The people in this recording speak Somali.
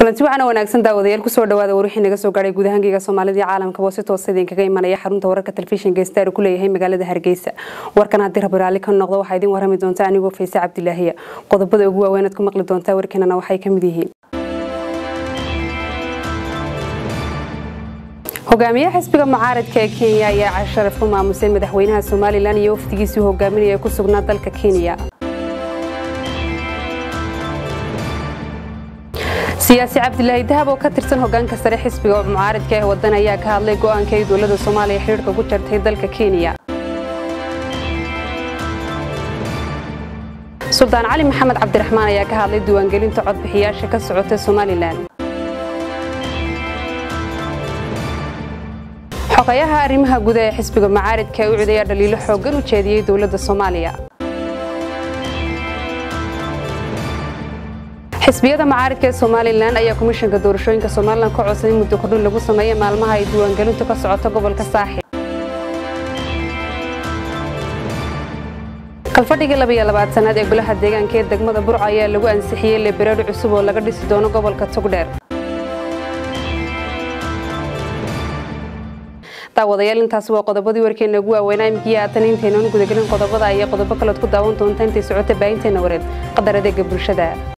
kulanti waxaana wanaagsan daawadayaal kusoo dhawaada warwixii naga soo gaadhay gudahankeyga soomaalida iyo caalamkaba si toosa idinkaga imanaya xarunta wararka telefishinka star ku leeyahay magaalada hargeysa warkan haddii rabi raalli ka noqdo waxaa idin warrami doonta anigoo fayse cabdilaahiya qodobada ugu waaweyn aad ku maqli doontaa warkeenana waxay ka mid yihiin hogaamiyaha xisbiga mucaaradka ee kenya ayaa casharaf ku maamusay madaxweynaha somalilan iyo wafdigiisii hogaaminaya ku sugnaa dalka kenya siyaasi cabdilaahi dahab oo ka tirsan hogaanka sare xisbiga mucaaradka ee wadan ayaa ka hadlay go-aanka ay dowlada soomaaliya xidhiirka ku jartay dalka kenya suldaan cali maxamed cabdiraxmaan ayaa ka hadlay diiwaangelinta codbixiyaasha ka socota somalilan xogayaha arrimaha guda ee xisbiga mucaaradka ee u cid ayaa dhaliilo xooggan u jeediyey dowladda soomaaliya xisbiyada mucaaradka ee somalilan ayaa komishanka doorashooyinka somalilan ka codsaday muddo kordhin lagu sameeya maalmaha ay diiwaangelintu ka socoto gobolka saaxib kalfadhigii labiyo labaatanaad ee golaha deegaanka ee degmada burco ayaa lagu ansixiyey lebereedh cusub oo laga dhisi doono gobolka togdheer daawadayaal intaasi waa qodobadii warkeena ugu waaweynaa imkiya haatan intaynan gudagelin qodobada iyo qodobo kaleod ku daawan doonta intay socota baahinteena wareed qadar adeega bulshada